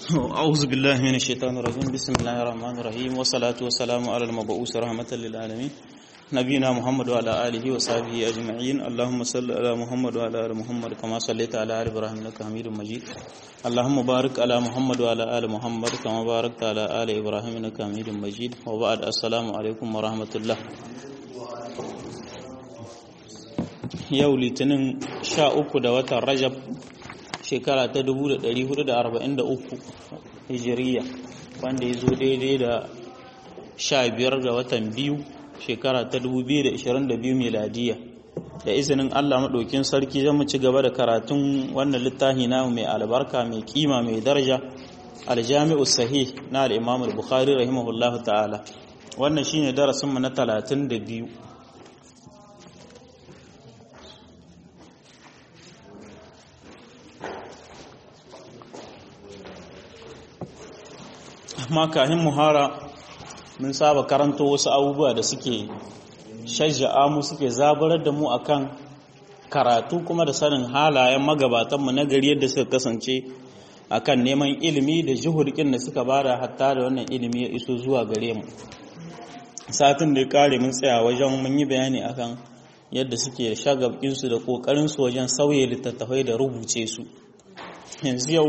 أعوذ بالله من الشيطان الرجيم بسم الله الرحمن الرحيم والصلاة والسلام على المبعوث رحمة للعالمين نبينا محمد وعلى آله وصحبه أجمعين اللهم صل على محمد وعلى آل محمد كما صليت على آل إبراهيم إنك حميد مجيد اللهم بارك على محمد وعلى آل محمد كما باركت على آل إبراهيم إنك حميد مجيد وبعد السلام عليكم ورحمة الله yau litinin sha uku da watan rajab shekara ta 1443 hijiriya wanda ya zo daidai da sha biyar da watan biyu shekara ta 2022 miladiya da izinin allah maɗaukin sarki zan mu ci gaba da karatun wannan littafi namu mai albarka mai kima mai daraja aljami'u sahih na al'imam al-bukhari rahimahullahu ta'ala wannan shine darasinmu na 32 amma kahin muhara mun saba karanto wasu abubuwa da suke shajja'a mu suke zaburar da mu akan karatu kuma da sanin halayen magabatanmu na gari yadda suka kasance akan neman ilimi da jihurkin da suka bada hatta da wannan ilimi ya iso zuwa gare mu satin da ya kare mun tsaya wajen mun yi bayani akan yadda suke shagabinsu da kokarinsu wajen sauye littattafai da rubuce su yanzu yau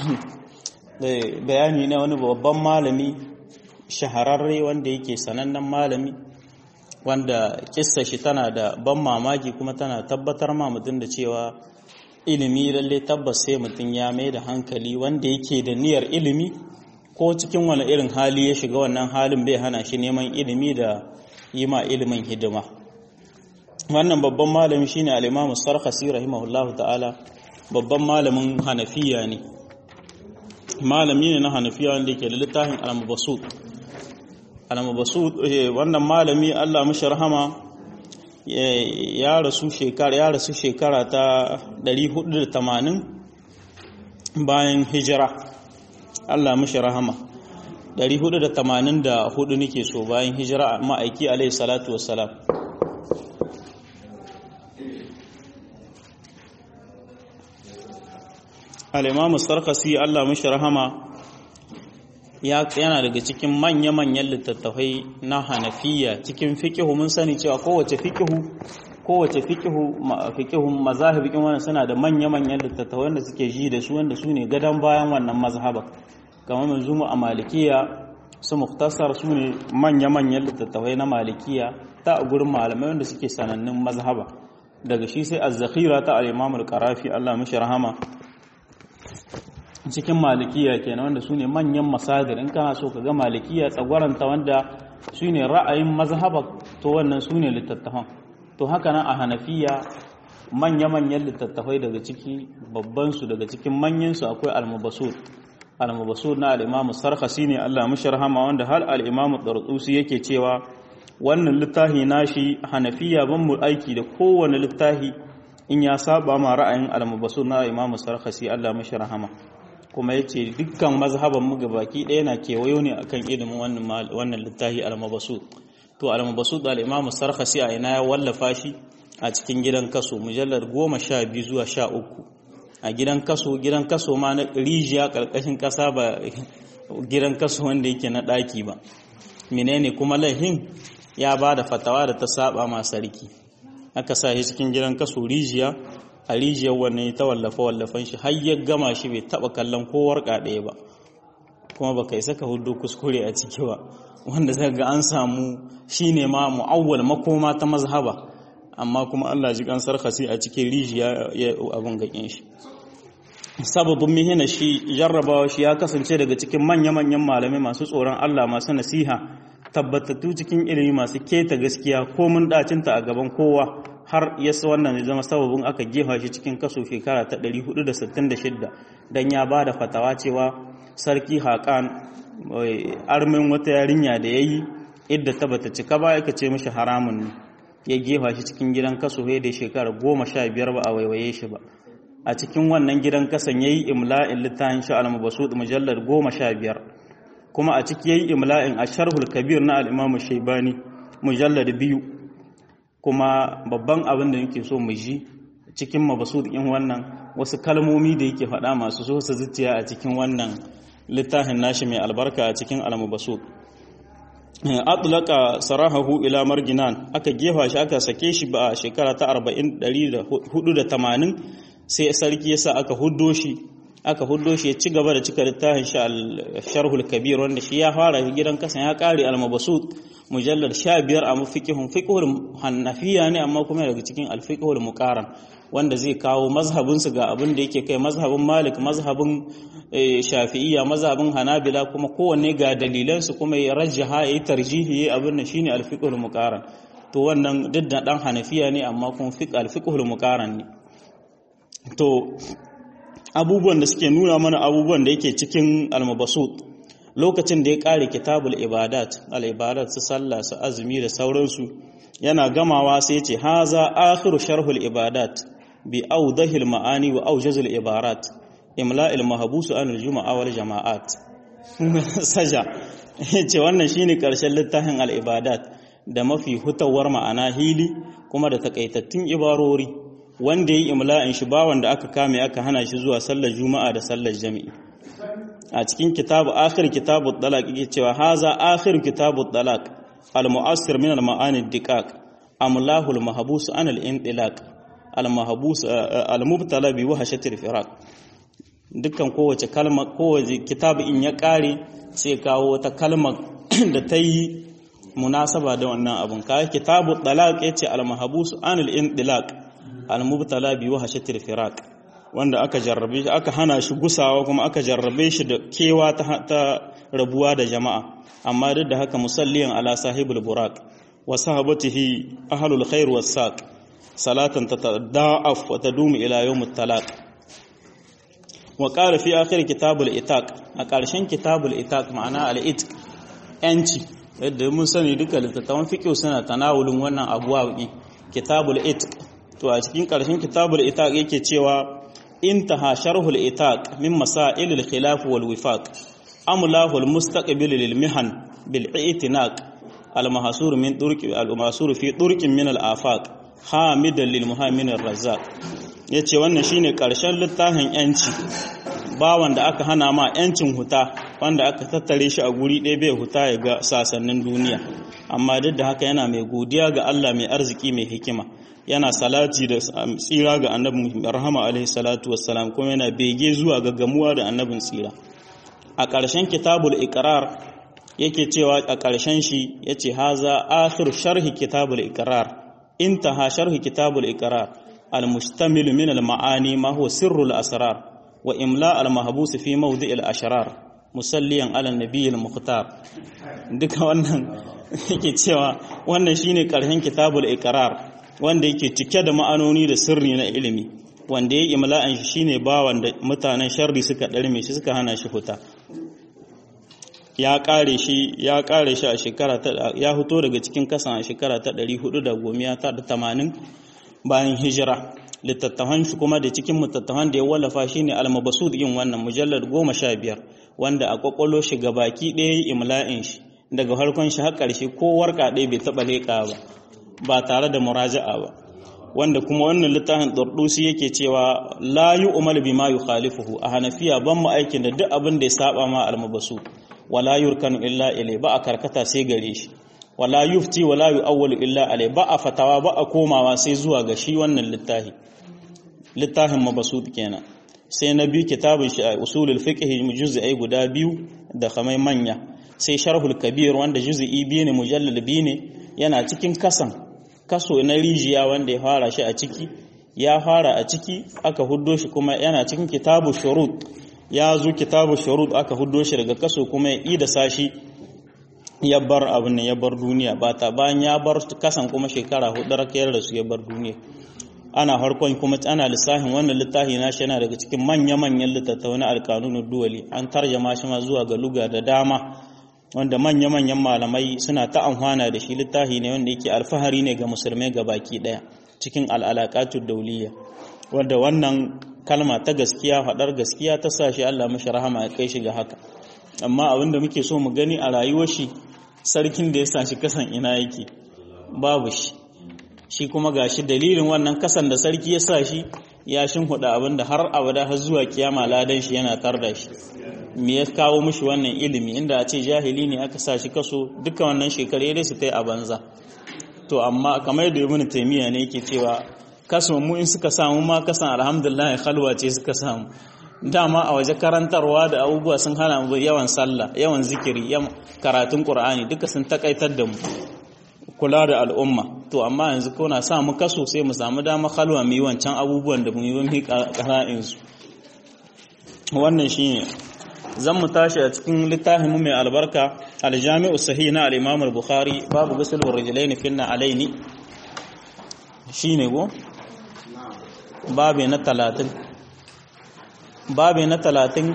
bayani na wani babban malami shahararre wanda yake sanannen malami wanda kissa shi tana da ban mamaki kuma tana tabbatar ma mutum da cewa ilimi lalle tabbas sai mutum ya mai da hankali wanda yake da niyyar ilimi ko cikin wani irin hali ya shiga wannan halin bai hana shi neman ilimi da yi ma ilimin hidima wannan babban malami shine al-Imam Sarkhasi rahimahullahu ta'ala babban malamin Hanafiya ne malami ne na hanafiya wanda yake da littafin al-mabasut al-mabasut wannan malami Allah mishi rahama ya rasu shekara ya rasu shekara ta 480 bayan hijira Allah mishi rahama 484 nake so bayan hijira ma'aiki alaihi salatu wassalam al'imamu sarkasi Allah mashi rahama yana daga cikin manya-manyan littattafai na hanafiya cikin fikihu mun sani cewa kowace fikihu kowace fikihu fikihun mazahibikin wannan suna da manya-manyan littattafai wanda suke ji da su wanda su ne gadon bayan wannan mazhaba kamar manzumu a malikiya su muktasar su ne manya-manyan littattafai na malikiya ta a gurin malamai wanda suke sanannun mazhaba daga shi sai az-zakhira ta al-imam al-qarafi Allah mashi rahama cikin malikiya kenan wanda su ne manyan masadir in kana so ka ga malikiya tsagwaranta wanda su ne ra'ayin mazhaba to wannan su ne littattafan to haka nan a hanafiya manya-manyan littattafai daga ciki babbansu daga cikin manyansu akwai almubasud almubasud na al'imamu sarhasi ne allah mashi rahama wanda har al'imamu ɗarɗusi yake cewa wannan littafi nashi hanafiya ban mu aiki da kowane littafi in ya saba ma ra'ayin almubasud na imamu sarhasi allah mashi rahama kuma ya ce dukkan mazhaban mu gabaki ɗaya na kewayo ne akan ilimin wannan littafi al-mabasud to al-mabasud al-imam sarkhasi a ina ya wallafa shi a cikin gidan kaso mujallar goma sha biyu zuwa sha uku a gidan kaso gidan kaso ma na rijiya karkashin kasa ba gidan kaso wanda yake na ɗaki ba menene kuma lahin ya ba da fatawa da ta saba ma sarki aka sa shi cikin gidan kaso rijiya a rijiyar wannan ta wallafa wallafan shi har ya gama shi bai taba kallon ko warka ɗaya ba kuma baka isa ka hudu kuskure a ciki ba wanda zai ga an samu shine ma mu'awwal makoma ta mazhaba amma kuma Allah ji kansar khasi a cikin rijiya ya abun gakin shi sababin mihina shi jarrabawa shi ya kasance daga cikin manya-manyan malamai masu tsoron Allah masu nasiha tabbatattu cikin ilimi masu keta gaskiya ko mun dacinta a gaban kowa har yasa wannan ya zama sababin aka gefa shi cikin kaso shekara ta 466 don ya ba da fatawa cewa sarki haƙan armin wata yarinya da ya yi idda ta bata cika ba ya ce mashi haramun ne ya gefa shi cikin gidan kaso da shekara goma sha biyar ba a waiwaye shi ba a cikin wannan gidan kasan ya yi imla'in littafin shi al-mabasu mujallar goma sha biyar kuma a ciki ya yi imla'in a sharhul kabir na al'imamu shaibani mujallar biyu kuma babban abin da yake so mu ji cikin mabasud in wannan wasu kalmomi da yake faɗa masu so su zuciya a cikin wannan littafin nashi mai albarka a cikin al-mubasut atlaka sarahahu ila marginan aka gefa shi aka sake shi ba a shekara ta 480 sai sarki yasa aka huddo shi aka huddo shi ya ci gaba da cika littafin shi al-sharhul kabir wanda shi ya fara gidan kasan ya kare al-mabsut mujallad 15 a fiqhun fiqhul hanafiya ne amma kuma daga cikin al-fiqhul muqaran wanda zai kawo mazhabin su ga abin da yake kai mazhabin malik mazhabin shafi'iyya mazhabin hanabila kuma kowanne ga dalilan su kuma ya rajjaha ya tarjihi abin nan shine al-fiqhul muqaran to wannan duk da dan hanafiya ne amma kuma fiqh al-fiqhul muqaran ne to abubuwan da suke nuna mana abubuwan da yake cikin almabasut lokacin da ya kare kitabul ibadat al-ibadat su sallah su azumi da sauransu yana gamawa sai ya ce haza akhiru sharhul ibadat bi awdahil ma'ani wa awjazil ibarat imla'il mahbus an al-jumu'a wal jama'at saja yace wannan shine karshen littafin al-ibadat da mafi hutawar ma'ana hili kuma da takaitattun ibarori wanda yi imla'in shi ba wanda aka kame aka hana shi zuwa sallar juma'a da sallar jami'i a cikin kitabu akhir kitabu talaq yake cewa haza akhir kitabu talaq al mu'assir min al ma'ani diqaq amlahu al mahbus an al intilaq al mahbus al mubtala bi wahshatil firaq dukkan kowace kalma kowace kitabu in ya kare sai kawo wata kalma da ta yi munasaba da wannan abun kai kitabu talaq yace al mahbus an al intilaq al-mubtala bi wahshatil firaq wanda aka jarrabe shi aka hana shi gusawa kuma aka jarrabe shi da kewa ta, rabuwa da jama'a amma duk da haka musalliyan ala sahibul buraq wa sahabatihi ahlul khair was saq salatan tatada'af wa tadumu ila yawmit talaq wa qala fi akhir kitabul itaq a ƙarshen kitabul itaq ma'ana al-itq yanci yadda mun sani duka littattafan fiqh suna tanawulin wannan abuwa kitabul itq to a cikin ƙarshen kitabul itaq yake cewa intaha sharhul itaq min masail al khilaf wal wifaq amlahu al mustaqbil lil mihan bil i'tinaq al mahsur min turqi al mahsur fi turqin min al afaq hamidan lil muhammin ar razzaq yace wannan shine ƙarshen littafin yanci ba wanda aka hana ma yancin huta wanda aka tattare shi a guri ɗaya bai huta ya ga sasannin duniya amma duk da haka yana mai godiya ga Allah mai arziki mai hikima yana salati da tsira ga annabin rahama alaihi salatu wassalam kuma yana bege zuwa ga gamuwa da annabin tsira a ƙarshen kitabul iqrar yake cewa a ƙarshen shi yace haza akhir sharhi kitabul iqrar intaha sharhi kitabul iqrar al-mustamil min al-ma'ani ma huwa sirrul asrar wa imla al-mahbus fi mawdi' al-ashrar musalliyan ala nabiyil mukhtar duka wannan yake cewa wannan shine ƙarshen kitabul iqrar wanda yake cike da ma'anoni da sirri na ilimi wanda ya yi imla'an shi shine bawan da mutanen sharri suka ɗarme shi suka hana shi fita ya ƙare shi ya ƙare shi a shekara ta ya fito daga cikin kasan a shekara ta 480 bayan hijira littattafan shi kuma da cikin littattafan da ya wallafa shine al-mabsud yin wannan mujallad 15 wanda a kwakwalo shi gabaki ɗaya yi imla'in shi daga farkon shi har ƙarshe ko warka ɗaya bai taɓa leƙa ba ba tare da muraja'a ba wanda kuma wannan littafin Dardusi yake cewa la yu'mal bima yukhalifuhu a Hanafiya ban mu aikin da duk abin da ya saba ma almabasu wala yurkanu illa ilai ba a karkata sai gare shi wala yufti wala yu'awwalu illa alai ba a fatawa ba a komawa sai zuwa ga shi wannan littafi littafin mabasut kenan sai na biyu kitabun shi a usulul fiqh juz'i guda biyu da kamai manya sai sharhul kabir wanda juz'i biyu ne mujallal biyu ne yana cikin kasan kaso na rijiya wanda ya fara shi a ciki ya fara a ciki aka huddo shi kuma yana cikin kitabu shurut ya zo kitabu shurut aka huddo shi daga kaso kuma ya ida sashi ya bar abin ya bar duniya ba ta bayan ya bar kasan kuma shekara hudu rakiyar da su ya bar duniya ana harkon kuma ana lissafin wannan littafi na shi yana daga cikin manya-manyan littattafai na alkanunin duwali an tarjama shi ma zuwa ga luga da dama wanda manya-manyan malamai suna ta amfana da shi littafi ne wanda yake alfahari ne ga musulmai ga baki daya cikin al'alaƙatun dauliya wanda wannan kalma ta gaskiya faɗar gaskiya ta sa shi Allah mashi rahama ya kai shi ga haka amma abinda muke so mu gani a rayuwar shi sarkin da ya sa shi kasan ina yake babu shi shi kuma gashi dalilin wannan kasan da sarki ya sa shi ya shin huda abinda har abada har zuwa kiyama ladan shi yana tar da shi me ya kawo mishi wannan ilimi inda a ce jahili ne aka sa shi kaso duka wannan shekaru dai su tai a banza to amma kamar yadda ibn taymiya ne yake cewa kaso mu in suka samu ma kasan alhamdulillah khalwa ce suka samu dama a waje karantarwa da abubuwa sun hana mu yawan sallah yawan zikiri yawan karatun qur'ani duka sun takaitar da mu kula da al'umma to amma yanzu ko na sa mu kaso sai mu samu dama khalwa mu yi wancan abubuwan da mu yi mu qara'in su wannan shine zan mu tashi a cikin littafin mu mai albarka al-jami'u sahih na al-imam al-bukhari babu ghusl ar-rijlaini finna alaini shine go babu na 30 babu na 30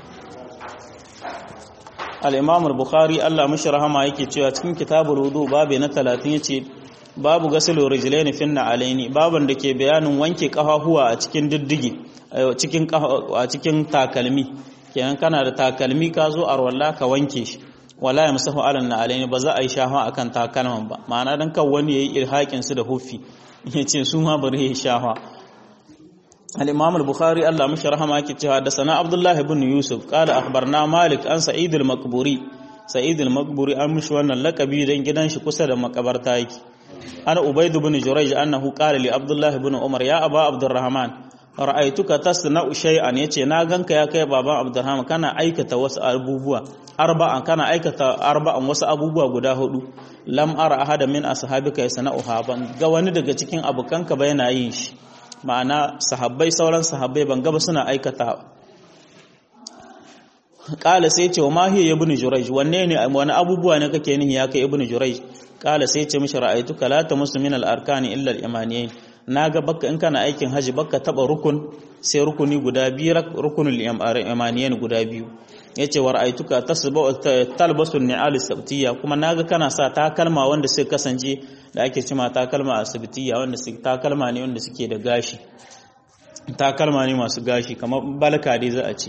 al-imam al-bukhari Allah mishi rahama yake cewa cikin kitabul wudu babu na 30 yace babu ghusl ar-rijlaini finna alaini baban da ke bayanin wanke kafafuwa a cikin diddige cikin a cikin takalmi kenan kana da takalmi ka zo arwalla ka wanke shi wala ya musahu alan na alaini ba za a yi shafa akan takalman ba ma'ana dan kan wani yayi irhakin su da huffi yace su ma bari ya shafa al-imam al-bukhari Allah mishi rahama yake cewa da sana abdullahi ibn yusuf qala akhbarna malik an sa'id al-maqburi sa'id al-maqburi an mishi wannan lakabi dan gidan shi kusa da makabarta yake ana ubayd ibn jurayj annahu qala li abdullahi ibn umar ya aba abdurrahman ra'aituka tasna'u shay'an yace na ganka ya kai baban Abdurrahman kana aikata wasu abubuwa arba'an kana aikata arba'an wasu abubuwa guda hudu lam ara ahada min ashabika yasna'uha ban ga wani daga cikin abukanka ba yana yin shi ma'ana sahabbai sauran sahabbai ban ga ba suna aikata kala sai ce wa ma hiya ibn jurayj wanne ne wani abubuwa ne kake nihi ya kai ibn jurayj kala sai ce mishi ra'aituka la tamussu min al-arkani illa al-imaniyain na ga baka in kana aikin haji baka taba rukun sai rukuni guda biyu rukunul imaniyan guda biyu yace wa ra'aituka tasba talbasu ni'al sabtiyya kuma naga kana sa takalma wanda sai kasance da ake cima takalma a sabtiyya wanda su takalma ne wanda suke da gashi takalma ne masu gashi kamar balka dai za a ce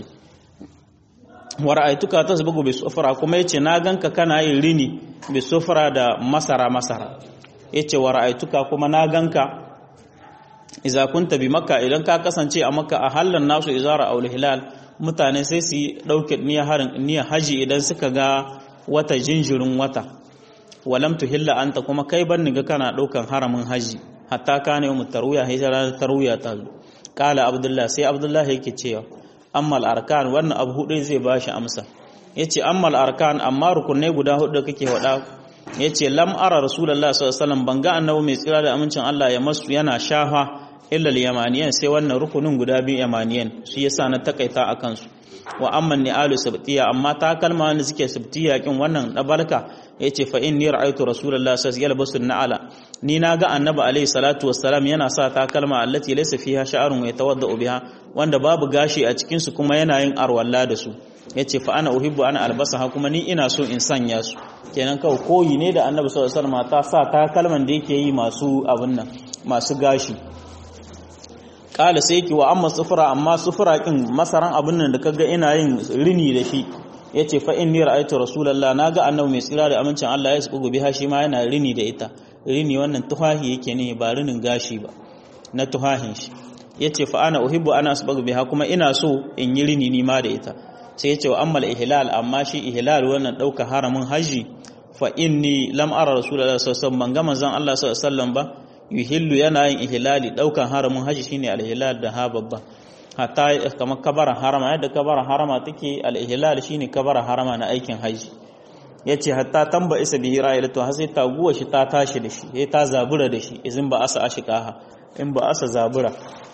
wa ra'aituka tasbagu bi sufra kuma yace na ganka kana yin rini bi sufra da masara masara yace wa ra'aituka kuma na ganka iza kunta bi makka idan ka kasance a makka a hallan nasu izara aul hilal mutane sai su dauke niyyar harin niyyar haji idan suka ga wata jinjirin wata walam tuhilla anta kuma kai ban ni ga kana daukan haramin haji hatta kana yawm tarwiya hijra tarwiya ta kala abdullah sai abdullah yake cewa ammal arkan wannan abu hudu zai bashi amsa yace ammal arkan amma rukunai guda hudu kake wada yace lam ara rasulullahi sallallahu alaihi wasallam banga annabi mai tsira da amincin Allah ya masu yana shafa illa yamaniyan sai wannan rukunin guda biyu yamaniyan shi yasa na takaita akan su wa amma ni'alu sabtiya amma ta kalma wanda suke sabtiya kin wannan dabarka yace fa inni ra'aytu rasulullahi sallallahu alaihi wasallam na'ala ni naga annabi alaihi salatu wassalam yana sa ta kalma allati laysa fiha sha'run wa yatawaddau biha wanda babu gashi a cikin su kuma yana yin arwalla da su yace fa ana uhibbu ana albasaha kuma ni ina so in sanya su kenan kawai koyi ne da annabi sallallahu alaihi wasallam ta sa ta kalman da yake yi masu abin nan masu gashi kala sai ki wa amma sufura amma sufura kin masaran abin nan da kaga ina yin rini da shi yace fa inni ra'aytu rasulullah naga annabi mai tsira da amincin Allah ya subu biha shi ma yana rini da ita rini wannan tuhahi yake ne ba rinin gashi ba na tuhahin shi yace fa ana uhibbu ana asbagu biha kuma ina so in yi rini ni ma da ita sai yace wa ammal ihlal amma shi ihlal wannan dauka haramin haji fa inni lam ara rasulullah sallallahu alaihi wasallam ban ga manzon Allah sallallahu alaihi wasallam ba yuhillu yana yin ihlali daukan haramin haji shine al-ihlal da ha babba hatta kamar kabara harama yadda kabara harama take al-ihlal shine kabara harama na aikin haji yace hatta tamba isa bihi ra'ilatu har sai taguwa shi ta tashi da shi sai ta zabura da shi izin ba asa ashikaha in ba asa zabura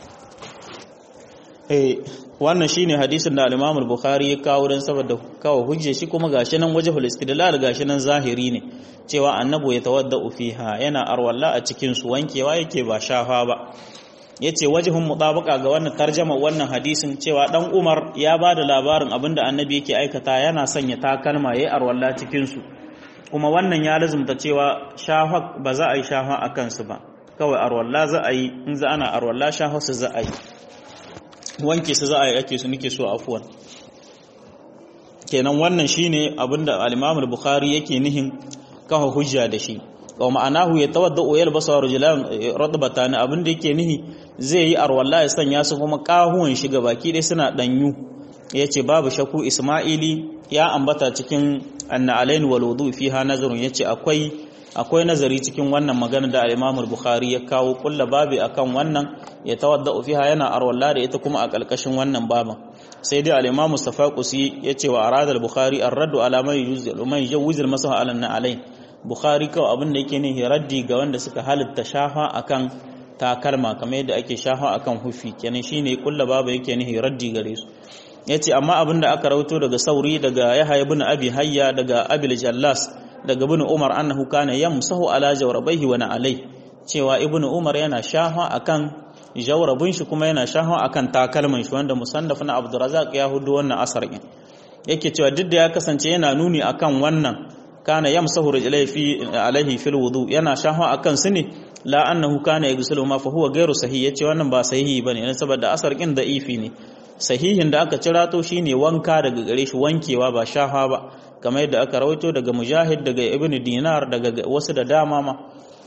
eh wannan shine hadisin da al-Imam al-Bukhari ya kawo dan saboda kawo hujje shi kuma gashi nan wajhul istidlal gashi nan zahiri ne cewa annabu ya tawaddau fiha yana arwalla a cikin su wankewa yake ba shafa ba yace wajhun mutabaka ga wannan tarjama wannan hadisin cewa dan Umar ya ba da labarin abinda annabi yake aikata yana sanya takalma yayi arwalla cikin su kuma wannan ya lazumta cewa shafa ba za a yi shafa a kansu ba kawai arwalla za a yi in za ana arwalla shafa su za a yi wanke su za a yi ake su nike so afuwan kenan wannan shine abinda al-Imam al-Bukhari yake nihin kafa hujja da shi wa ma'anahu ya tawadda oyal basa rajulan radbatan abinda yake nihi zai yi arwalla ya sanya su kuma kahuwan shi baki dai suna danyu yace babu shakku isma'ili ya ambata cikin anna alain wal wudu fiha nazarun yace akwai akwai nazari cikin wannan magana da al-Imam al-Bukhari ya kawo kulla babi akan wannan ya tawadda fiha yana arwalla da ita kuma a kalkashin wannan baban sai dai al-Imam Mustafa Qusi yace wa arada al-Bukhari ar-raddu ala man yujzi man yujzi al-masaha ala alain Bukhari kawai abin da yake ne raddi ga wanda suka halitta shafa akan takalma kamar yadda ake shafa akan hufi kenan shine kulla babu yake ne raddi gare su yace amma abin da aka rawato daga Sauri daga Yahya ibn Abi Hayya daga Abil Jallas daga ibn Umar annahu kana yamsahu ala jawrabaihi wa alai cewa ibn Umar yana shafa akan jawrabin shi kuma yana shafa akan takalman shi wanda musannaf na Abdurrazzaq ya hudu wannan asar din yake cewa duk da ya kasance yana nuni akan wannan kana yamsahu rijlai fi alaihi fil wudu yana shafa akan su ne la annahu kana yaghsilu ma fa huwa ghairu sahih yace wannan ba sahihi bane ne saboda asar kin da'ifi ne sahihin da aka cira to shine wanka daga gare shi wankewa ba shafa ba kamar yadda aka rawaito daga mujahid daga ibn dinar daga wasu da dama ma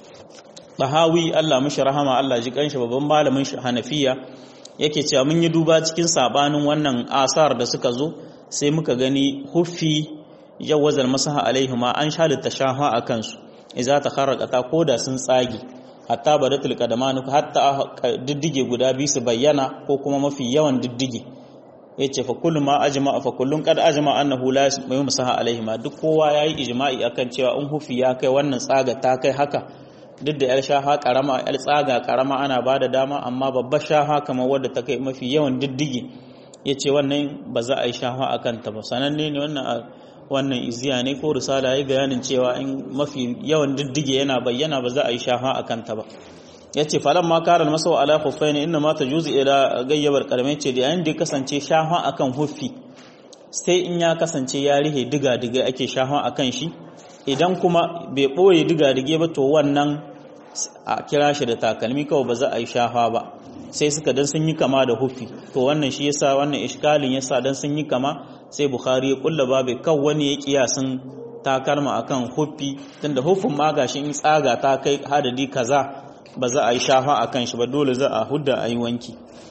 bahawi Allah mishi rahama Allah ji kanshi babban malamin shi hanafiya yake cewa mun yi duba cikin sabanin wannan asar da suka zo sai muka gani huffi jawazal masaha alaihima an shalita shaha a kansu idza takharraqata koda sun tsagi hatta badatul qadamanu hatta diddige guda biyu su bayyana ko kuma mafi yawan diddige yace fa kullu ma ajma fa kullun qad ajma annahu la yumsaha alaihima duk kowa yayi ijma'i akan cewa in hufi ya kai wannan tsaga ta kai haka duk da yar shaha karama yar tsaga karama ana bada dama amma babbar shaha kamar wadda ta kai mafi yawan diddige yace wannan ba za a yi shaha akan ta ba sananne ne wannan wannan iziya ne ko risala ya bayanin cewa in mafi yawan diddige yana bayyana ba za a yi shafa a kanta ba ya ce falon ma karar masau ala huffai ne inda mata juzi ila gayyabar karmai ce da yayin da ya kasance shafa a kan huffi sai in ya kasance ya rihe diga-diga ake shafa a kan shi idan kuma bai ɓoye diga-dige ba to wannan a kira shi da takalmi kawai ba za a yi shafa ba sai suka dan sun yi kama da huffi to wannan shi yasa wannan iskalin yasa dan sun yi kama sai bukhari ya kulla babu kan wani ya kiyasin takalma akan huffi tunda huffin ma gashi in tsaga ta kai hadadi kaza ba za a yi shafa akan shi ba dole za a hudda a yi wanki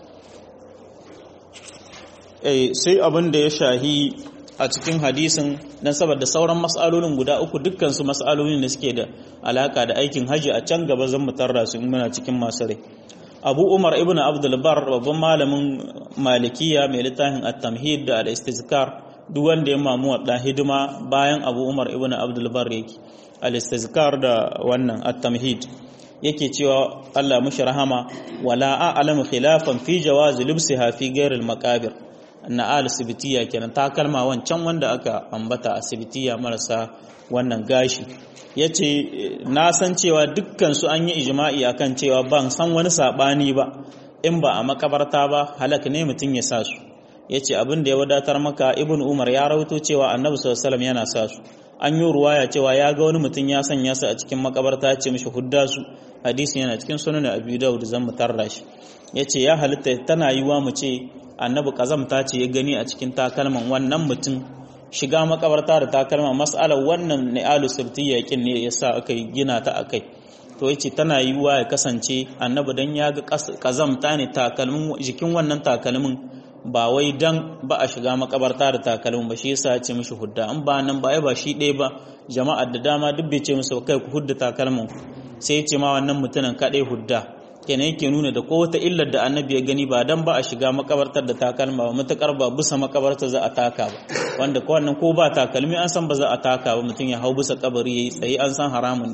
eh sai abin da ya shahi a cikin hadisin dan saboda sauran mas'alolin guda uku dukkan su mas'alolin da suke da alaka da aikin haji a can gaba zan mutarra su muna cikin masu rai abu umar ibn abdulbar babban malamin malikiya mai littafin at-tamhid da al-istizkar duk wanda ya mamu wadda hidima bayan abu umar ibn abdulbar yake al-istizkar da wannan at-tamhid yake cewa Allah mushi rahama wala a'lamu khilafan fi jawazi libsiha fi ghairi al-maqabir na al-sibtiya kenan ta kalma wancan wanda aka ambata a sibtiya marasa wannan gashi ya ce na san cewa dukkan su an yi ijma'i akan cewa ban san wani saɓani ba in ba a makabarta ba halak ne mutum ya sa su ya ce abin da ya wadatar maka ibn umar ya rawaito cewa annabi sallallahu yana sa su an yi ruwaya cewa ya ga wani mutum ya sanya su a cikin makabarta ya ce mishi hudda su hadisin yana cikin sunan abu daud zan mu tarra shi ya ce ya halitta tana yiwa mu ce annabi kazamta ce ya gani a cikin takalman wannan mutum shiga makabarta da takalma mas'alar wannan ne alu sabtiyya kin ne yasa aka gina ta akai to yace tana yiwuwa ya kasance annabi dan ya ga kazamta ne takalmin jikin wannan takalmin ba wai dan ba a shiga makabarta da takalmin ba shi yasa ya ce mishi hudda an ba nan ba ai ba shi ɗaya ba jama'ar da dama duk bai ce musu kai ku hudda takalmin sai ya ce ma wannan mutumin kaɗai hudda kenan yake nuna da ko wata illar da annabi ya gani ba dan ba a shiga makabartar da takalma ba matakar ba bisa makabartar za a taka ba wanda ko wannan ko ba takalmi an san ba za a taka ba mutum ya hau bisa kabari yayi tsaye an san haramun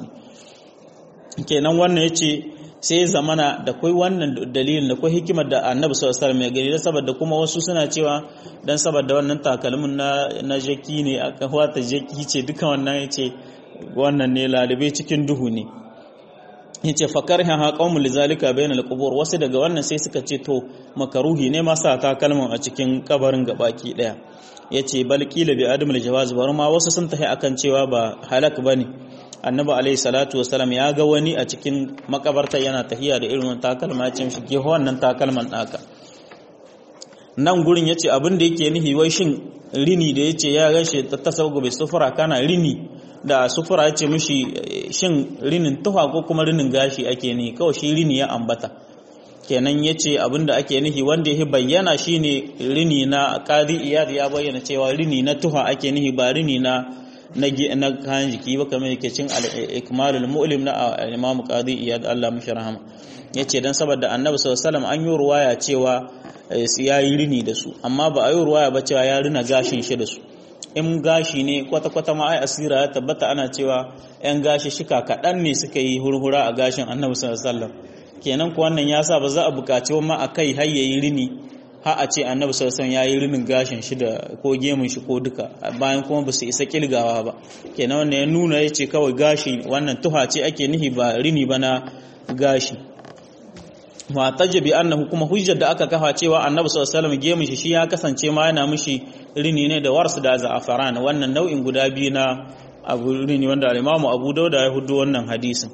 ne kenan wannan yace sai ya zamana da kai wannan dalilin da kai hikimar da annabi sallallahu alaihi wasallam ya gani saboda kuma wasu suna cewa dan saboda wannan takalmin na na jaki ne aka wata jaki ce duka wannan yace wannan ne lalibe cikin duhu ne yace fakarha ha qaumul lizalika bainal qubur wasu daga wannan sai suka ce to makaruhi ne ma sa takalman a cikin kabarin gabaki daya yace bal qila bi adamul jawaz bar ma wasu sun tafi akan cewa ba halak bane annabi alaihi salatu wasalam ya ga wani a cikin makabarta yana tahiya da irin takalma ya ce mishi ke wannan takalman naka nan gurin yace abin da yake nihi wai shin rini da yace ya ganshi ta tasawugo bai sufura kana rini da sufura yace mishi shin rinin tuha ko kuma rinin gashi ake ni kawai shi rini ya ambata kenan yace abinda ake nihi wanda yake bayyana shine rini na qadi iyad ya bayyana cewa rini na tuha ake nihi ba rini na na na kayan jiki ba kamar yake cin al-ikmalul mu'lim na imam qadi iyad Allah mishi rahama yace dan saboda annabi sallallahu alaihi wasallam an yi ruwaya cewa ya yi rini da su amma ba a yi ruwaya ba cewa ya rina gashin shi da su in gashi ne kwata-kwata ma ai asira ya tabbata ana cewa 'yan gashi shika kaɗan ne suka yi hurhura a gashin annabi sallallahu alaihi wasallam kenan ko wannan ya sa ba za a buƙaci ma a kai har yayi rini har a ce annabi sallallahu alaihi wasallam ya yi rinin gashin shi da ko gemun shi ko duka bayan kuma ba su isa kilgawa ba kenan wannan ya nuna ya ce kawai gashi wannan tuha ce ake nihi ba rini ba na gashi ma tajabi annahu kuma hujjar da aka kafa cewa annabi sallallahu alaihi wasallam gemun shi shi ya kasance ma yana mishi rini ne da warsu da za'afaran wannan nau'in guda biyu na abu rini wanda al-Imam Abu Dawud ya hudu wannan hadisin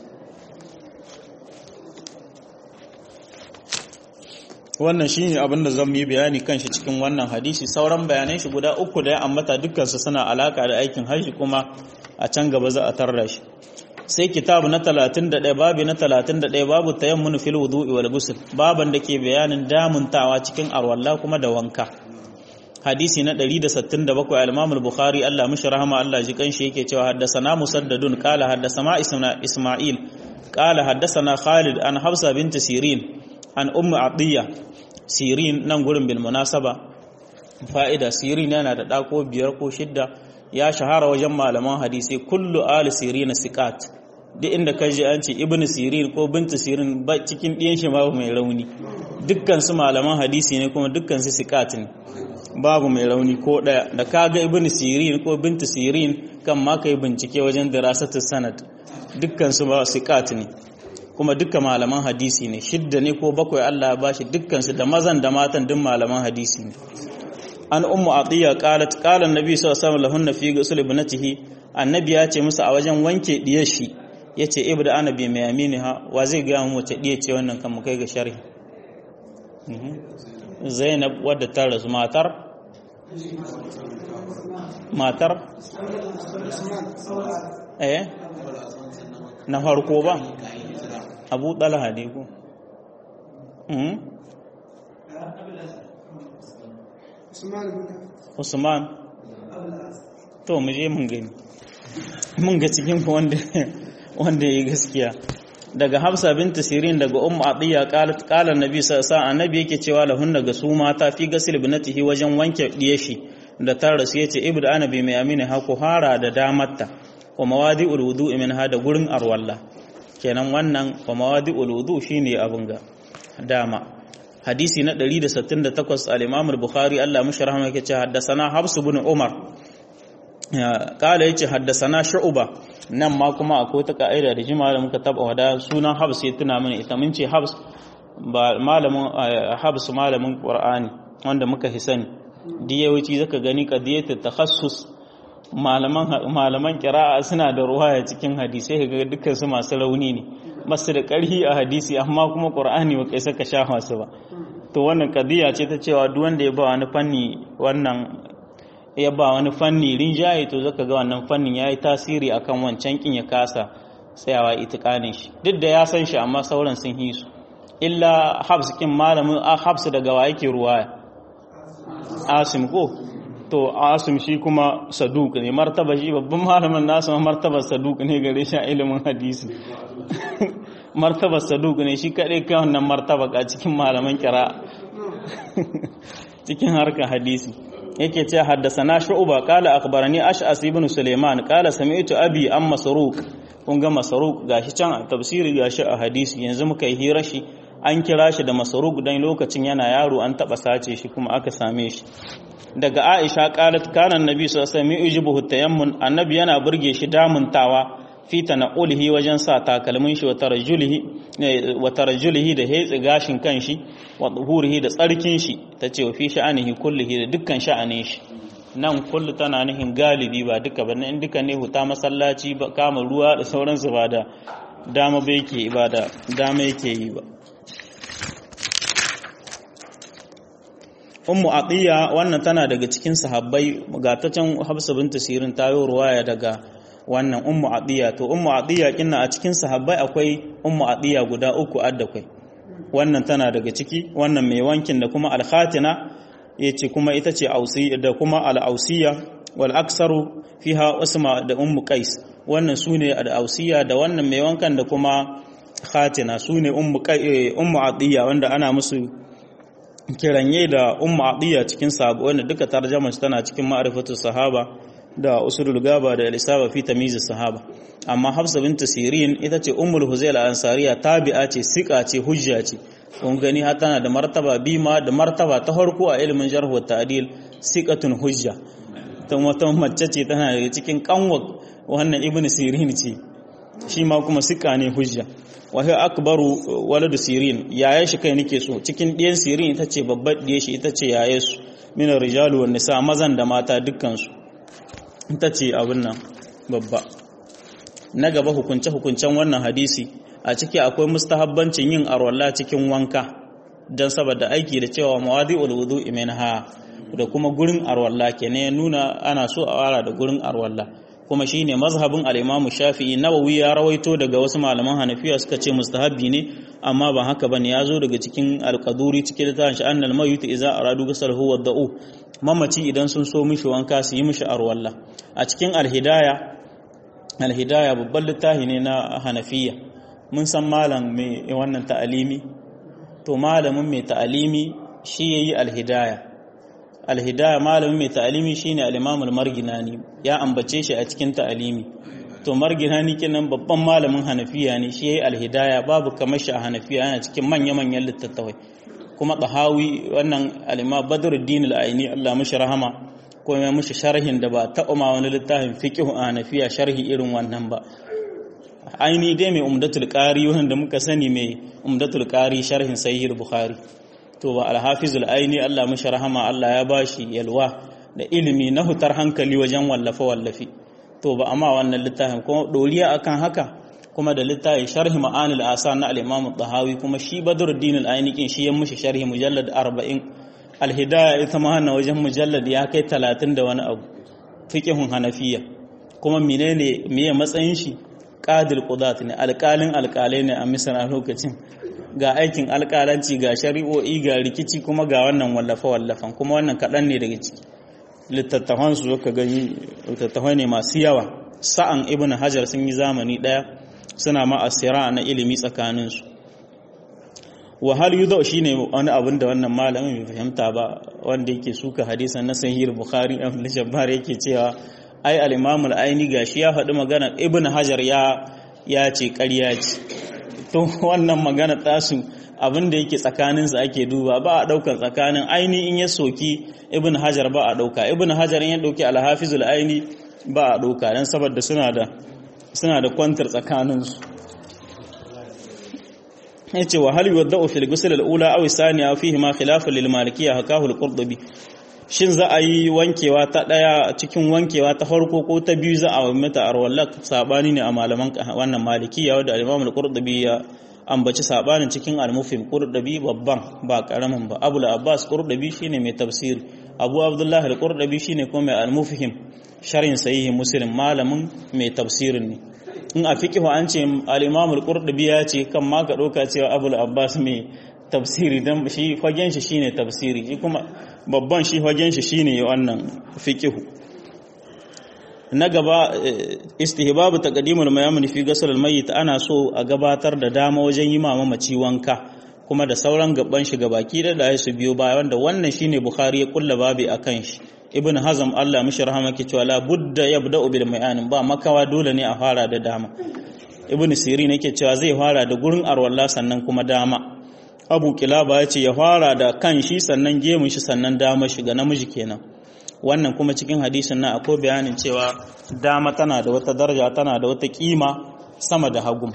wannan shine abin da zan yi bayani kan shi cikin wannan hadisi sauran bayanan shi guda uku da ya ambata dukkan su suna alaka da aikin haji kuma a can gaba za a tarra shi sai kitabu na 31 babu na 31 babu tayammun fil wudu'i wal ghusl baban da ke bayanin damuntawa cikin arwalla kuma da wanka hadisi na 167 al-Imam al-Bukhari Allah mishi rahama Allah ji kanshi yake cewa haddathana Musaddadun qala haddathana Isma'il qala haddathana Khalid an Hafsa bint Sirin an Ummu Atiyya Sirin nan gurin bil munasaba fa'ida Sirin yana da dako biyar ko shidda ya shahara wajen malaman hadisi kullu ali Sirin siqat duk inda ka ji an ce ibnu sirin ko bintu sirin ba cikin ɗiyan shi babu mai rauni dukkan su malaman hadisi ne kuma dukkan su siqat ne babu mai rauni ko ɗaya da kaga ibn sirin ko bintu sirin kan ma kai bincike wajen dirasatu sanad dukkan su ba siqat ne kuma dukkan malaman hadisi ne shidda ne ko bakwai Allah ya bashi dukkan su da mazan da matan duk malaman hadisi ne an ummu atiya qalat qala annabi sallallahu alaihi wasallam lahunna fi ghusl ibnatihi annabi ya ce musu a wajen wanke diyar shi yace ibda ana bi mai aminiha wa zai ga mu wace diya ce wannan kan mu kai ga sharhi Zainab wadda ta rasu matar matar eh na farko ba abu talha ne ko usman to mu je mun gani mun ga cikin wanda wanda ya gaskiya daga Hafsa binta Sirin daga Ummu Atiya qalat qala annabi sallallahu alaihi annabi yake cewa lahunna ga su mata fi gasil binatihi wajen wanke diyashi da ta rasu yace ibd anabi mai amina ha ku hara da damarta wa mawadi'ul wudu'i min hada gurin arwalla kenan wannan wa mawadi'ul wudu shine abun ga dama hadisi na 168 al-Imam al-Bukhari Allah mushi rahama yake cewa haddathana Hafs ibn Umar kala yace haddasana shu'ba nan ma kuma akwai ta ka'ida da jima da muka taba wada sunan habs ya tuna mana ita mun ce habs ba malamin habs malamin qur'ani wanda muka hisani diyawaci zaka gani qadiyatu takhassus malaman malaman qira'a suna da ruwaya cikin hadisi kaga dukkan su masu rauni ne masu da karhi a hadisi amma kuma qur'ani ba kai saka sha masu ba to wannan qadiya ce ta cewa duk wanda ya ba wani fanni wannan ya ba wani fanni rinjaye to zaka ga wannan fannin yayi tasiri akan wancan kin ya kasa tsayawa itikanin shi duk da ya san shi amma sauran sun yi su illa habs kin malamin habs daga wa yake ruwaya asim ko to asim shi kuma saduk ne martaba shi babban malamin nasu martaba saduk ne gare shi a ilimin hadisi martaba saduk ne shi kadai kai wannan martaba a cikin malaman kira cikin harkar hadisi yake ce haddasana shu'ba qala akhbarani ash'as ibn sulaiman qala sami'tu abi am masruq kun ga masruq gashi can a tafsiri gashi a hadisi yanzu muka yi hira shi an kira shi da masruq dan lokacin yana yaro an taba sace shi kuma aka same shi daga aisha qalat kana annabi sallallahu alaihi wasallam yujibuhu tayammun annabi yana burge shi damuntawa fi tana'ulihi wajen sa takalmin shi wa tarjulihi wa tarjulihi da hetsi gashin kanshi wa dhuhurihi da tsarkin shi tace wa fi sha'anihi kullihi da dukkan sha'anin shi nan kullu tana nihin galibi ba duka ba in duka ne huta masallaci ba kama ruwa da sauransu ba da dama ba yake ibada dama yake yi ba ummu atiya wannan tana daga cikin sahabbai ga ta can hafsa binta sirin tayo ruwaya daga wannan ummu atiya to ummu atiya kinna a cikin sahabbai akwai ummu atiya guda uku adda kai wannan tana daga ciki wannan mai wankin da kuma alkhatina yace kuma ita ce ausi da kuma al-ausiya wal aksaru fiha usma da ummu qais wannan sune al-ausiya da wannan mai wankan da kuma khatina sune ummu ummu atiya wanda ana musu kiranye da ummu atiya cikin sabo wanda duka tarjumar tana cikin ma'rifatu sahaba da usulul gaba da al-isaba fi tamyiz sahaba amma hafsa bint sirin ita ce ummul huzail al-ansariya tabi'a ce sika ce hujja ce kun gani har tana da martaba bima da martaba ta farko a ilimin jarh wa ta'dil siqatun hujja ta wata mace ce tana da cikin kanwa wannan ibn sirin ce shi ma kuma sika ne hujja wa hiya akbaru waladu sirin yaya shi kai nake so cikin ɗiyan sirin ita ce babbar ɗiye shi ita ce yaye su min rijalu wan nisa mazan da mata dukkan su ita ce abin nan babba na gaba hukunce hukuncen wannan hadisi a ciki akwai mustahabbancin yin arwalla cikin wanka don saboda aiki da cewa mawadi'ul wudu'i minha da kuma gurin arwalla kenan ya nuna ana so a wara da gurin arwalla kuma shine mazhabin al-Imam Shafi'i Nawawi ya rawaito daga wasu malaman Hanafiya suka ce mustahabbi ne amma ba haka bane yazo daga cikin al-Qaduri cikin littafin shi annal mayyit idza aradu ghuslahu wa da'u mamaci idan sun so mishi wanka su yi mishi arwalla a cikin al-Hidaya al-Hidaya babban littafi ne na Hanafiya mun san malam mai wannan ta'alimi to malamin mai ta'alimi shi yayi al-Hidaya alhidaya malamin mai ta'alimi shine al-Imam al-Marginani ya ambace shi a cikin ta'alimi to Marginani kenan babban malamin Hanafiya ne shi yayi alhidaya babu kamar shi a Hanafiya yana cikin manya-manyan littattafai kuma Tahawi wannan al-Imam Badruddin al-Aini Allah mishi rahama ko ya mishi sharhin da ba taɓa ma wani littafin fiqh a Hanafiya sharhi irin wannan ba aini dai mai umdatul qari wanda muka sani mai umdatul qari sharhin sahih bukhari to ba alhafizul aini Allah mashi rahama Allah ya bashi yalwa da ilimi na hutar hankali wajen wallafe wallafi to ba amma wannan littafin kuma doriya akan haka kuma da littafin sharhi ma'anil asa na al-imam tahawi kuma shi badruddin al-aini kin shi ya mushi sharhi mujallad 40 al-hidaya ita ma wannan wajen mujallad ya kai 30 da wani abu fiqhun hanafiya kuma menene meye matsayin shi qadil qudat ne alƙalin alƙalai ne a misra lokacin ga aikin alƙalanci ga shari'o'i ga rikici kuma ga wannan wallafe-wallafen kuma wannan kaɗan ne daga ciki littattafan su ka gani littattafai ne masu yawa sa'an ibn hajar sun yi zamani ɗaya suna ma asira na ilimi tsakaninsu wahal yudo shi ne wani abin da wannan malamin bai fahimta ba wanda yake suka hadisan na sahihul bukhari ibn shabbar yake cewa ai al-imam al-aini gashi ya faɗi magana ibn hajar ya ya ce ƙarya ce to wannan magana tasu abin da yake tsakaninsa ake duba ba a ɗaukar tsakanin aini in ya soki ibn hajar ba a ɗauka ibn hajar in ya ɗauki alhafizul aini ba a ɗauka don saboda suna da suna da kwantar tsakaninsu ya ce wa hal yuwadda'u fil ghusl al-ula aw thaniya fihi ma khilafun lil malikiyya hakahu al-qurtubi shin za a yi wankewa ta daya cikin wankewa ta farko ko ta biyu za a mata arwalla sabani ne a malaman wannan malikiya wanda al-imam al-qurtubi ya ambaci sabanin cikin al-mufhim qurtubi babban ba karamin ba abul abbas qurtubi shine mai tafsiri abu abdullah al-qurtubi shine kuma mai al-mufhim sharhin sahih muslim malamin mai tafsirin ne in a fiqhu an ce al-imam al-qurtubi ya ce kan ma ka dauka cewa abul abbas mai tafsiri dan shi fagen shi shine tafsiri shi kuma babban shi fagen shi shine wannan fiqhu na gaba istihbabu taqdimul mayamun fi ghusl al-mayyit ana so a gabatar da dama wajen yi mama maci wanka kuma da sauran gaban shi gabaki da da su biyo baya wanda wannan shine bukhari ya kulla babi akan shi ibn hazm Allah mishi rahama ke cewa la budda yabda'u bil mayanin ba makawa dole ne a fara da dama ibn sirin yake cewa zai fara da gurin arwalla sannan kuma dama abu kilaba ya ce ya fara da kan shi sannan gemun shi sannan dama shi ga namiji kenan wannan kuma cikin hadisin nan akwai bayanin cewa dama tana da wata daraja tana da wata kima sama da hagun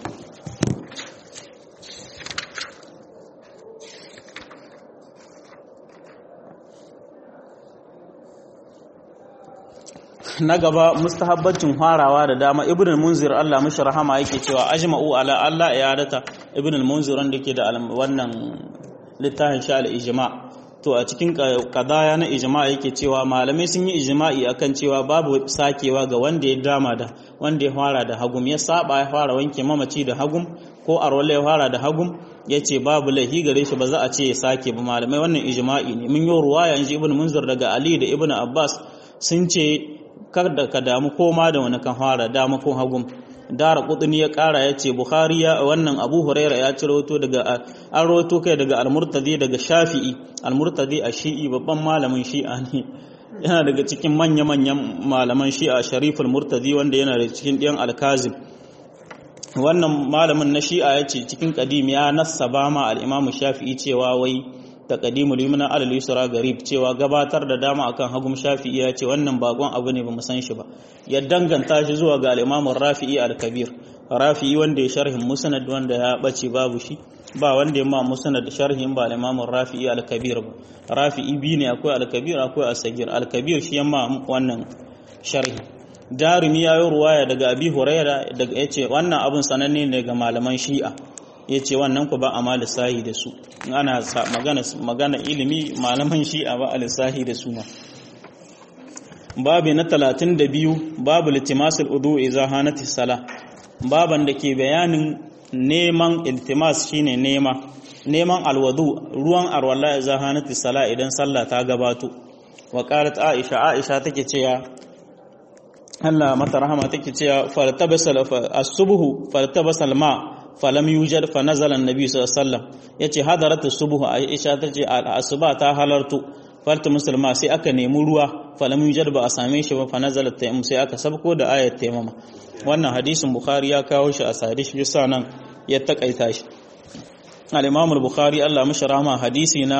na gaba mustahabbancin farawa da dama ibn al-munzir Allah mishi rahama yake cewa ajma'u ala Allah iyadata ibn al-munzir wanda yake da wannan littafin sha al-ijma to a cikin kadaya na ijma yake cewa malamai sun yi ijma'i akan cewa babu sakewa ga wanda ya dama da wanda ya fara da hagum ya saba ya fara wanke mamaci da hagum ko arwala ya fara da hagum yace babu lahi gare shi ba za a ce ya sake ba malamai wannan ijma'i ne mun yi ruwaya inji ibn munzir daga ali da ibn abbas sun ce kar da ka damu koma da wani kan fara dama ko hagum dara kudini ya kara ya ce bukhari ya wannan abu huraira ya ci rawato daga an rawato kai daga almurtadi daga shafi'i almurtadi a shi'i babban malamin shi'a ne yana daga cikin manya-manyan malaman shi'a shariful murtadi wanda yana da cikin ɗiyan alkazim wannan malamin na shi'a ya ce cikin kadim ya nassaba ma al'imamu shafi'i cewa wai taqdimul yumna ala al-yusra garib cewa gabatar da dama akan hagum shafi'i ya ce wannan bakon abu ne bamu san shi ba ya danganta shi zuwa ga al-imam rafi'i al-kabir rafi'i wanda ya sharhin musnad wanda ya bace babu shi ba wanda ya ma musnad sharhin ba al-imam rafi'i al-kabir ba rafi'i bi ne akwai al-kabir akwai as-sagir al-kabir shi yamma wannan sharhi darimi ya yi ruwaya daga abi huraira daga yace wannan abun sananne ne ga malaman shi'a ya ce wannan ku ba a ma lissahi da su ana magana ilimi malaman shi'a ba a lissahi da su ma babu na talatin da biyu babu litimasul udu iza hanati sala baban da ke bayanin neman iltimas shine nema neman alwadu ruwan arwala iza hanati sala idan sallah ta gabato wa qalat aisha aisha take cewa Allah mata rahama take cewa fartabasal as-subhu fartabasal ma falam yujad fa nazala annabi sallallahu alaihi wasallam yace hadarat as-subh aisha tace al-asuba ta halartu farta musulma sai aka nemi ruwa falam yujad ba a same shi ba fa nazala tayammum sai aka sabko da ayat tayammuma wannan hadisin bukhari ya kawo shi a sadish bisa nan ya takaita shi al-imam al-bukhari Allah mishi rahama hadisi na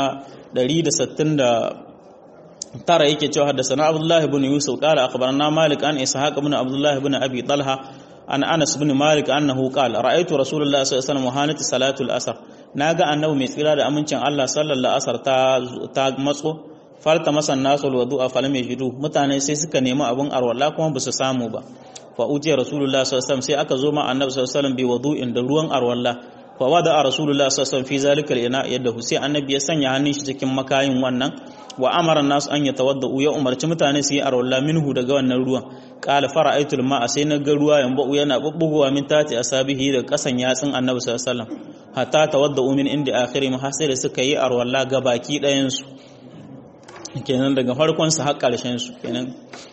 160 tara yake cewa haddathana abdullahi ibn yusuf qala akhbarana malik an ishaq ibn abdullahi ibn abi talha an anas bin malik annahu qala ra'aytu rasulullahi sallallahu alaihi wasallam hanati salatul asr naga annabi mai tsira da amincin Allah sallallahu asar ta ta matso farta masan nasu alwudu'a falam yajidu mutane sai suka nemi abun arwala kuma basu samu ba fa ujiya rasulullahi sallallahu alaihi wasallam sai aka zo ma annabi sallallahu alaihi wasallam bi wudu'in da ruwan arwala fa wada rasulullahi sallallahu alaihi wasallam fi zalika ina yadda sai annabi ya sanya hannun shi cikin makayin wannan wa amara nasu an yatawaddau ya umarci mutane su yi arwala minhu daga wannan ruwan qala fara'aytul ma'a sai na ga ruwa yamba yana bubbugowa min tati asabihi da kasan yatsin annabi sallallahu alaihi wasallam hatta tawaddau min inda akhiri ma sai da suka yi arwala ga baki ɗayan su kenan daga farkon su har ƙarshen su kenan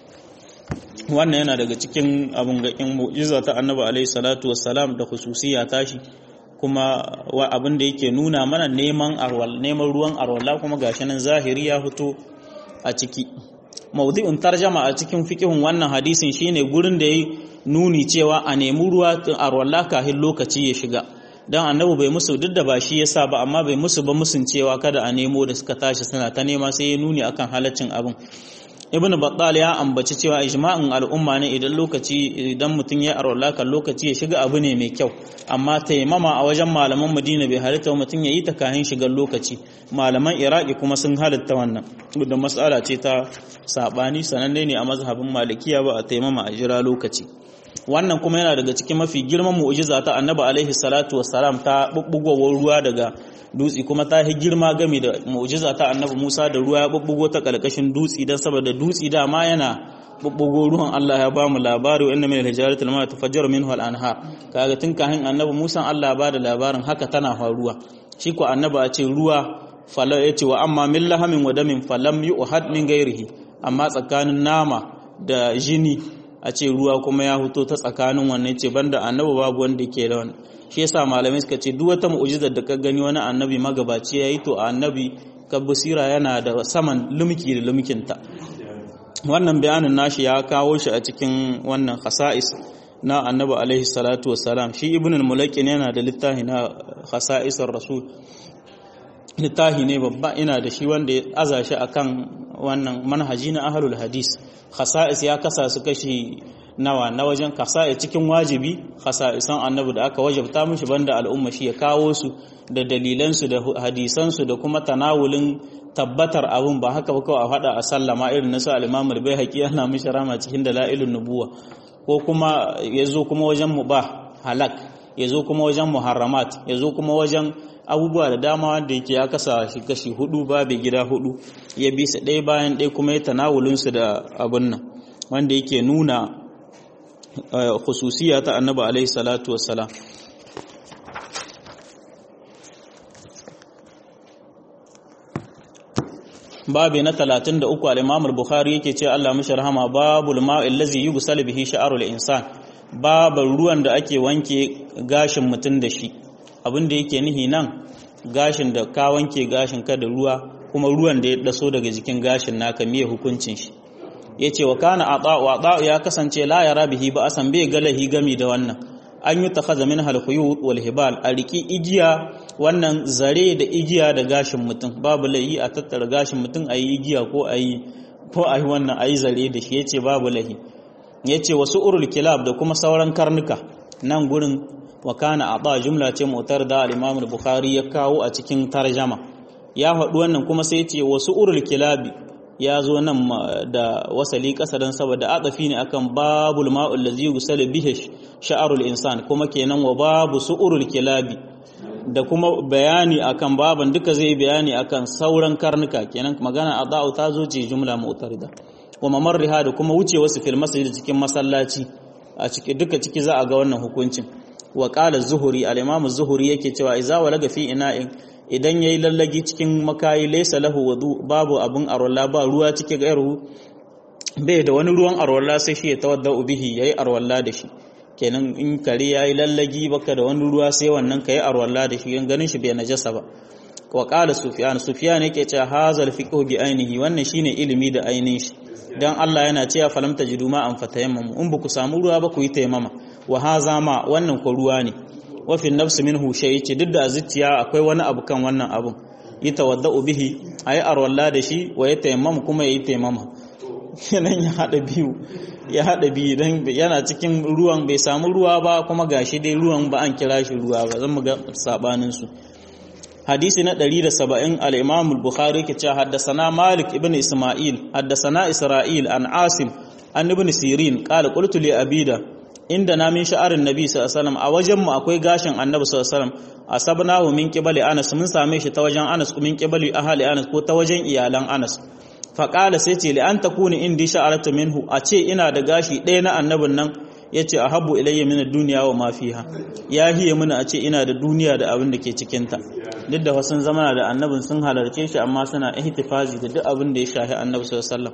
wannan yana daga cikin abun ga in mu'jiza ta annabi alaihi salatu wassalam da khususiya tashi kuma wa abin da yake nuna mana neman arwal neman ruwan arwala kuma gashi nan zahiri ya fito a ciki maudu'in tarjama a cikin fikihun wannan hadisin shine gurin da yayi nuni cewa a nemi ruwa arwala kafin lokaci ya shiga dan annabi bai musu duk da ba shi yasa ba amma bai musu ba musun cewa kada a nemo da suka tashi suna ta nema sai ya nuni akan halaccin abin ibn battal ya ambaci cewa ijma'in al'umma ne idan lokaci idan mutum ya arwala kan lokaci ya shiga abu ne mai kyau amma taimama a wajen malaman madina bai halitta mutum ya yi ta kayan shigar lokaci malaman iraki kuma sun halitta wannan da matsala ce ta sabani sananne ne a mazhabin malikiya ba a taimama a jira lokaci wannan kuma yana daga cikin mafi girman mu'jiza ta annabi alaihi salatu wassalam ta bubbugowar ruwa daga dutse kuma ta yi girma game da mu'jiza ta annabi Musa da ruwa ya bubbugo ta kalkashin dutse dan saboda dutse dama yana bubbugo ruwan Allah ya ba mu labari wa inna min al-hijarati lama tafajjaru minhu al-anhar kaga tun kahin annabi Musa Allah ba da labarin haka tana faruwa shi ko annabi a ce ruwa fala yace wa amma min lahamin wa damin falam yu'had min ghairihi amma tsakanin nama da jini a ce ruwa kuma ya fito ta tsakanin wannan ce banda annabi babu wanda ke da wannan shi yasa malamai suka ce duk wata mu'jizar da ka gani wani annabi magabaci yayi to annabi ka basira yana da saman lumki da lumkinta wannan bayanin nashi ya kawo shi a cikin wannan khasa'is na annabi alaihi salatu wassalam shi ibn al-mulaqin yana da littafi na khasa'isar rasul littafi ne babba ina da shi wanda ya aza shi akan wannan manhaji na ahlul hadis khasa'is ya kasa su kashi nawa na wajen kasa'is cikin wajibi khasa'isan annabi da aka wajabta mishi banda al'umma shi ya kawo su da dalilansu da hadisansu da kuma tanawulin tabbatar abun ba haka ba kawai a faɗa a sallama irin nasu al-imam al-baihaqi ana mishi rama cikin dalailun nubuwa ko kuma yazo kuma wajen mubah halak yazo kuma wajen muharramat yazo kuma wajen abubuwa da dama wanda yake ya kasa shi kashi hudu babu gida hudu ya bi su ɗaya bayan ɗaya kuma ya tanawulinsu da abun nan wanda yake nuna khususiya ta annabi alaihi salatu wassalam babu na 33 al-Imam al-Bukhari yake ce Allah mishi rahama babul ma'il ladzi yughsal bihi sha'rul insan babu ruwan da ake wanke gashin mutum da shi abin da yake nihi nan gashin da ka wanke gashin ka da ruwa kuma ruwan da ya daso daga jikin gashin naka miye hukuncin shi yace wa kana ata'u ata'u ya kasance la yara bihi ba asan bai galahi gami da wannan an yi takhaza min halquyut wal hibal a riki igiya wannan zare da igiya da gashin mutum babu lahi a tattara gashin mutum ayi igiya ko ayi ko ayi wannan ayi zare da shi yace babu lahi yace wasu urul kilab da kuma sauran karnuka nan gurin wa kana ata jumla ce mutar da al-Imam al-Bukhari ya kawo a cikin tarjama ya faɗi wannan kuma sai yace wasu urul kilabi ya zo nan da wasali ƙasa don saboda atafi ne akan babul ma'ul ladzi yusal bihi sha'arul insan kuma kenan wa babu su'urul kilabi da kuma bayani akan baban duka zai bayani akan sauran karnuka kenan magana adau ta zo ce jumla mu'tarida wa mamarriha da kuma wuce wasu fil masjid cikin masallaci a ciki duka ciki za a ga wannan hukuncin wa qala zuhuri al-imam zuhuri yake cewa idza walaga fi ina'in idan yayi lallagi cikin makayi laysa lahu wudu babu abun arwalla ba ruwa cike ga yarhu bai da wani ruwan arwalla sai shi ya tawadda bihi yayi arwalla da shi kenan in kare yayi lallagi baka da wani ruwa sai wannan kai arwalla da shi ganin shi bai najasa ba wa qala sufyan sufyan yake cewa hazal fiqhu bi ainihi wannan shine ilimi da ainihin shi dan Allah yana cewa falam tajidu ma an fatayammamu in baku samu ruwa ba ku yi tayammama wa haza ma wannan ko ruwa ne wa fi nafsi minhu shay yace duk da zuciya akwai wani abu kan wannan abun yi tawadda'u bihi ayi arwalla da shi wa ya tayammama kuma yayi tayammama kenan ya hada biyu ya hada biyu dan yana cikin ruwan bai samu ruwa ba kuma gashi dai ruwan ba an kira shi ruwa ba zan mu ga sabanin su hadisi na 170 al-Imam al-Bukhari ke cewa haddathana Malik ibn Isma'il haddathana Isra'il an Asim an ibn Sirin qala qultu li Abida inda na min sha'arin Nabi sallallahu alaihi wasallam a wajen mu akwai gashin Annabi sallallahu alaihi wasallam asabnahu min qibali Anas mun same shi ta wajen Anas min qibali ahli Anas ko ta wajen iyalan Anas fa qala sai ce li an takuni indi sha'aratu minhu a ce ina da gashi ɗaya na annabin nan yace ahabbu ilayya min ad-dunya wa ma fiha ya hiye mini a ce ina da duniya da abin da ke cikin ta duk da wasu zamana da annabin sun halarce shi amma suna ihtifazi da duk abin da ya shahi annabi sallallahu alaihi wasallam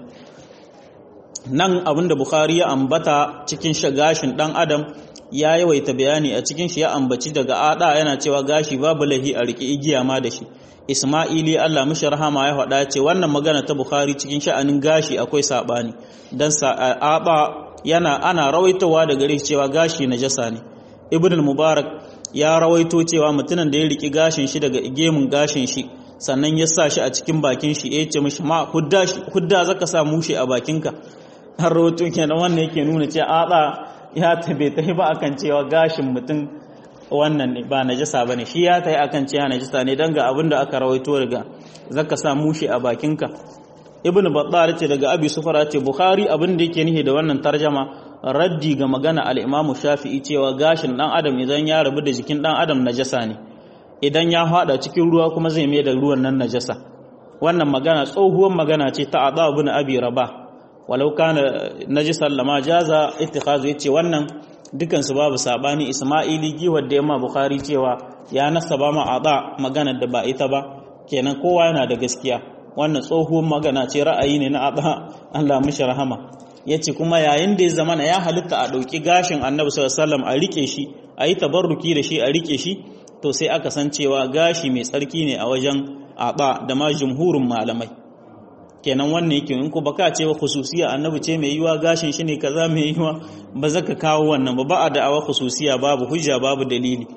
nan abin da bukhari ya ambata cikin gashin dan adam ya yawaita bayani a cikin shi ya ambaci daga ada yana cewa gashi babu lahi a riki igiya ma da shi isma'ili Allah mishi rahama ya faɗa ce wannan magana ta bukhari cikin sha'anin gashi akwai sabani dan sa'aba yana ana rawaitowa da gare cewa gashi najasa ne ibn al-mubarak ya rawaito cewa mutumin da ya riki gashin shi daga gemun gashin shi sannan ya sa shi a cikin bakin shi ya ce mishi ma hudda shi hudda zaka sa mushi a bakinka har rawaito kenan wannan yake nuna cewa ada ya tabe ta ba akan cewa gashin mutum wannan ne ba najasa bane shi ya tayi akan cewa najasa ne dan ga abin da aka rawaito daga zaka sa mushi a bakinka ibnu battal ce daga abi sufara ce bukhari abin da yake nihi da wannan tarjama raddi ga magana al-imamu shafi'i cewa gashin dan adam idan ya rabu da jikin dan adam najasa ne idan ya hada cikin ruwa kuma zai mai da ruwan nan najasa wannan magana tsohuwar magana ce ta adha ibn abi rabah walau kana najisan lama jaza ittikhazu yace wannan dukan su babu sabani isma'ili giwar da yamma bukhari cewa ya nasaba ma adha magana da ba ita ba kenan kowa yana da gaskiya wannan tsohuwar magana ce ra'ayi ne na adha Allah mishi rahama yace kuma yayin da ya zamana ya halitta a dauki gashin annabi sallallahu alaihi wasallam a rike shi a yi tabarruki da shi a rike shi to sai aka san cewa gashi mai tsarki ne a wajen aba da ma jumhurin malamai kenan wannan yake in ko baka ce wa khususiya annabi ce mai yiwa gashin shi ne kaza mai yiwa ba zaka kawo wannan ba ba a da'awa khususiya babu hujja babu dalili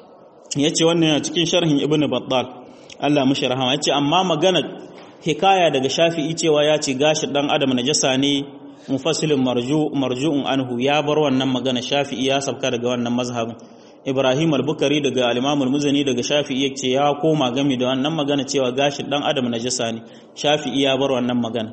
yace wannan yana cikin sharhin ibnu battal Allah mishi rahama yace amma magana hikaya daga shafi'i cewa ya ce gashin dan adam najasa ne mufassilin marju marju'un anhu ya bar wannan magana shafi'i ya sabka daga wannan mazhabin Ibrahim al-Bukhari daga al-Imam al-Muzani daga Shafi'i yace ya koma game da wannan magana cewa gashin dan adam najasa ne Shafi'i ya bar wannan magana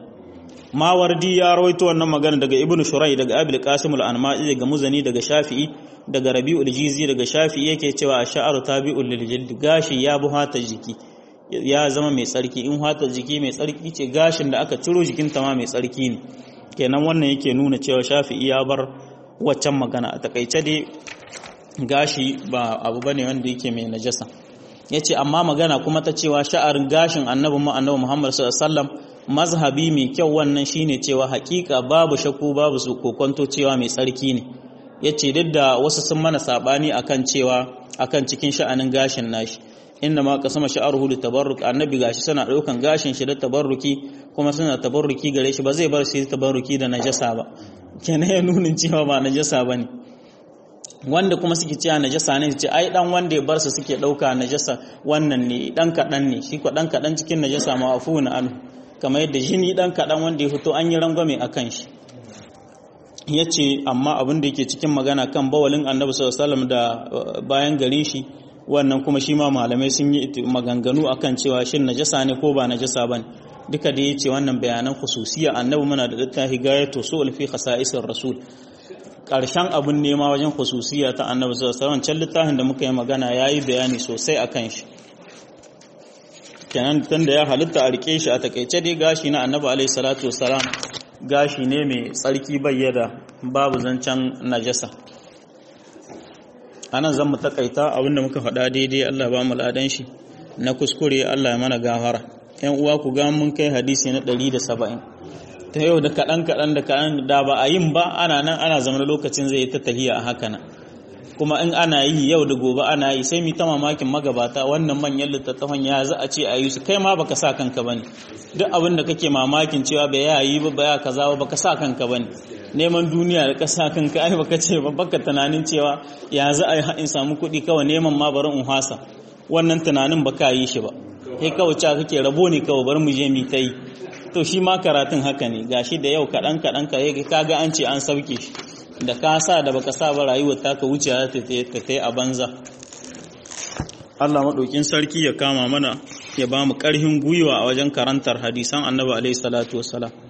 Mawardi ya rawaito wannan magana daga Ibn Shurai daga Abil Qasim al-Anma'i daga Muzani daga Shafi'i daga Rabi'ul Jizi daga Shafi'i yake cewa ash-sha'ru tabi'ul lil jild gashi ya bu hata jiki ya zama mai tsarki in hata jiki mai tsarki ce gashin da aka ciro jikin ta ma mai tsarki ne kenan wannan yake nuna cewa Shafi'i ya bar waccan magana a takaice dai gashi ba abu bane wanda yake mai najasa yace amma magana kuma ta cewa sha'arin gashin annabi mu annabi Muhammad sallallahu alaihi wasallam mazhabi mai kyau wannan shine cewa hakika babu shakku babu su kokonto cewa mai tsarki ne yace duk da wasu sun mana sabani akan cewa akan cikin sha'anin gashin nashi inna ma qasama sha'ruhu li tabarruk annabi gashi suna daukan gashin shi da tabarruki kuma suna tabarruki gare shi ba zai bar shi tabarruki da najasa ba kenan ya nunin cewa ba najasa bane wanda kuma suke cewa najasa ne ce ai dan wanda ya bar su suke dauka najasa wannan ne dan kadan ne shi ko dan kadan cikin najasa ma afuna anhu kamar yadda jini dan kadan wanda ya fito an yi rangwame akan shi yace amma abin da yake cikin magana kan bawalin annabi sallallahu alaihi wasallam da bayan gare shi wannan kuma shi ma malamai sun yi maganganu akan cewa shin najasa ne ko ba najasa bane duka da yace wannan bayanan khususiya annabi muna da littafi gayatu sul fi khasa'isir rasul karshen abun nema wajen khususiya ta annabi sallallahu alaihi wasallam can littafin da muka yi magana yayi bayani sosai akan shi kenan tunda ya halitta a rike shi a takeice dai gashi na annabi alaihi salatu wasalam gashi ne mai tsarki bayyada babu zancen najasa anan zan mu takaita abinda muka faɗa daidai Allah ba mu ladan shi na kuskure Allah ya mana gafara yan uwa ku ga mun kai hadisi na 170 ta yau da kaɗan kaɗan da kaɗan da ba a yin ba ana nan ana zama lokacin zai ta tahiya a haka nan kuma in ana yi yau da gobe ana yi sai mu ta mamakin magabata wannan manyan littattafan ya za a ce a yi su kai ma baka sa kanka bane duk abin da kake mamakin cewa bai ya yi ba ba ya kaza ba baka sa kanka bane neman duniya da ka sa kanka ai baka ce ba baka tunanin cewa ya za a yi in samu kuɗi kawai neman ma bari in hasa wannan tunanin baka yi shi ba kai kawai cewa kake rabo ne kawai bari mu je mu ta yi to shi ma karatun haka ne gashi da yau kaɗan kaɗan ka ga an ce an sauke shi da ka sa da baka sa ba rayuwar taka wuce ta ta a banza Allah maɗaukin sarki ya kama mana ya ba mu ƙarfin gwiwa a wajen karantar hadisan annabi alaihi salatu wassalam